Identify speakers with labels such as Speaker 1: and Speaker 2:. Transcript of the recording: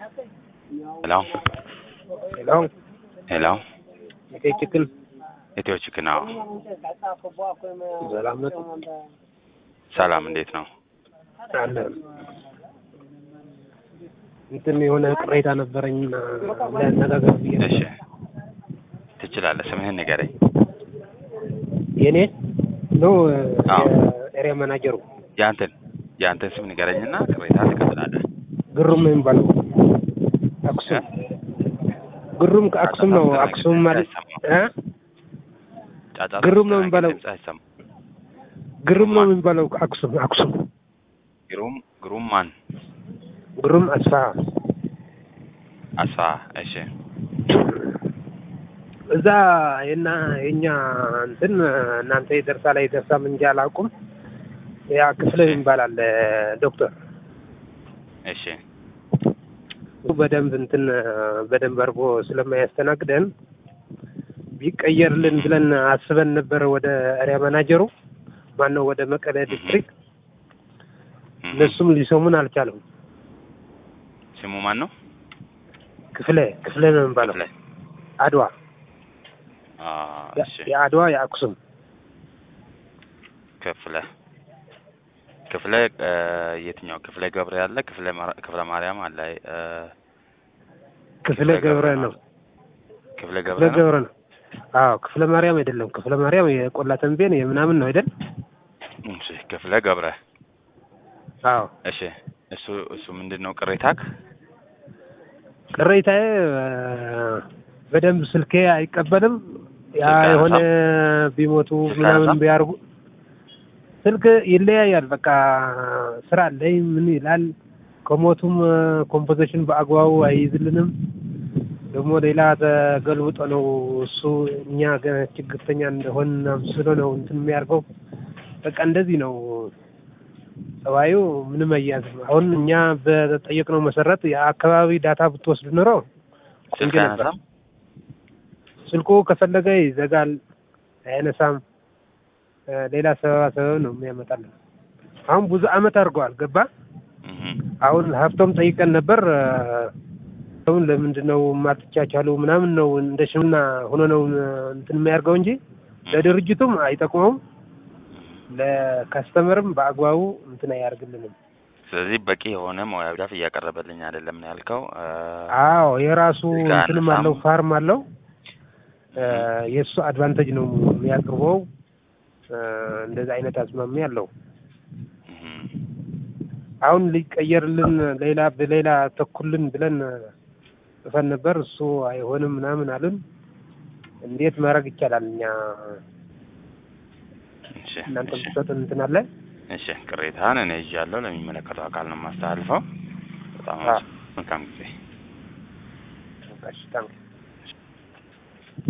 Speaker 1: ሄሎ
Speaker 2: ሄሎ
Speaker 1: ሄሎ
Speaker 2: ኢትዮ ችክን
Speaker 1: ኢትዮ ችክን አዎ
Speaker 2: ሰላም ነው
Speaker 1: ሰላም እንዴት ነው
Speaker 2: አለ እንትን የሆነ ቅሬታ ነበረኝ ለነጋገር ብዬ ነው።
Speaker 1: እሺ ትችላለህ ስምህን ንገረኝ
Speaker 2: የኔ ነው
Speaker 1: አዎ።
Speaker 2: ኤሪያ ማናጀሩ
Speaker 1: የአንተን የአንተን ስም ንገረኝና ቅሬታ ትቀጥላለህ
Speaker 2: ግሩም ነው የሚባለው አክሱም ግሩም ከአክሱም ነው አክሱም ማለት እ
Speaker 1: ጫጫታ
Speaker 2: ግሩም ነው
Speaker 1: ውስጥ
Speaker 2: የሚባለው።
Speaker 1: ድምፅ አይሰማም
Speaker 2: ግሩም ነው የሚባለው አክሱም አክሱም
Speaker 1: ግሩም ግሩም ማን
Speaker 2: ግሩም አስፋ
Speaker 1: አስፋ እሺ
Speaker 2: እዛ የና የኛ እንትን እናንተ የደርሳ ላይ ደርሳም እንጂ አላውቁም። ያ ክፍለ ይባላል ዶክተር
Speaker 1: እሺ
Speaker 2: እሱ በደንብ እንትን በደንብ አድርጎ ስለማያስተናግደን ቢቀየርልን ብለን አስበን ነበረ ወደ ኤሪያ ማናጀሩ ማነው ወደ መቀለ ዲስትሪክት
Speaker 1: እህ።
Speaker 2: እነሱም ሊሰሙን አልቻለም።
Speaker 1: ስሙ ማን ነው
Speaker 2: ክፍለ ክፍለ ነው የሚባለው
Speaker 1: ክፍለ
Speaker 2: አድዋ
Speaker 1: አ
Speaker 2: ያ-
Speaker 1: እሺ
Speaker 2: የአድዋ የአክሱም
Speaker 1: ክፍለ ክፍለ እ፣ የትኛው ክፍለ ገብረ ያለ ክፍለ ማር- ክፍለ ማርያም አለ እ፣
Speaker 2: ክፍለ ገብረ ነው
Speaker 1: ክፍለ
Speaker 2: ክፍለ
Speaker 1: ገብረ ነው
Speaker 2: ገብረ ነው። አዎ ክፍለ ማርያም አይደለም። ክፍለ ማርያም የቆላ ተንቤን የምናምን ነው አይደል?
Speaker 1: እሺ ክፍለ ገብረ
Speaker 2: አዎ
Speaker 1: እሺ እሱ እሱ ምንድን ነው ቅሬታክ
Speaker 2: ቅሬታዬ እ፣ በደንብ ስልኬ አይቀበልም። ያ
Speaker 1: ስልክ
Speaker 2: የሆነ
Speaker 1: አያነሳም?
Speaker 2: ቢሞቱ
Speaker 1: ስልክ
Speaker 2: ምናምን
Speaker 1: አያነሳም?
Speaker 2: ቢያርጉ ስልክ ይለያያል። በቃ ስራ አለኝ ምን ይላል። ከሞቱም ኮምፖዚሽን በአግባቡ አይይዝልንም። ደግሞ ሌላ ተገልብጦ ነው እሱ እኛ ገና ችግርተኛ እንደሆን ስሎ ነው እንትን የሚያደርገው። በቃ እንደዚህ ነው ጸባዩ። ምንም አያዝም። አሁን እኛ በጠየቅነው መሰረት የአካባቢ ዳታ ብትወስድ ኖሮ
Speaker 1: ስልክ
Speaker 2: ቆንጆ ነበር።
Speaker 1: አያነሳም
Speaker 2: ስልኩ ከፈለገ ይዘጋል፣ አያነሳም። እ፣ ሌላ ሰበባ ሰበብ ነው የሚያመጣልን። አሁን ብዙ አመት አድርገዋል። ገባ
Speaker 1: እህ
Speaker 2: አሁን ሀብቶም ጠይቀን ነበር። እ፣ አሁን ለምንድን ነው የማትቻቻሉ ምናምን ነው እንደ ሽምና ሆኖ ነው እ፣ እንትን የሚያደርገው እንጂ ለድርጅቱም አይጠቅመውም፣ ለካስተመርም በአግባቡ እንትን አያደርግልንም።
Speaker 1: ስለዚህ በቂ የሆነ ሙያዊ ድጋፍ እያቀረበልኝ አይደለም ነው ያልከው እ፣
Speaker 2: አዎ የራሱ
Speaker 1: ስልክ
Speaker 2: እንትንም
Speaker 1: አያነሳም?
Speaker 2: አለው ፋርም አለው። እ፣ የእሱ አድቫንቴጅ ነው የሚያቀርበው። እ፣ እንደዚህ አይነት አዝማሚያ አለው።
Speaker 1: እህ
Speaker 2: አሁን ሊቀየርልን ሌላ በሌላ ተኩልን ብለን ጽፈን ነበር። እሱ አይሆንም ምናምን አሉን። እንዴት ማድረግ ይቻላል? እኛ
Speaker 1: እሺ
Speaker 2: እናንተ
Speaker 1: እሺ
Speaker 2: ብትሰጡን እንትን አለ።
Speaker 1: እሺ ቅሬታህን እኔ ይዣለሁ ለሚመለከተው አካል ነው የማስተላልፈው በጣም
Speaker 2: አዎ።
Speaker 1: መልካም ጊዜ
Speaker 2: እሺ፣ ታንክ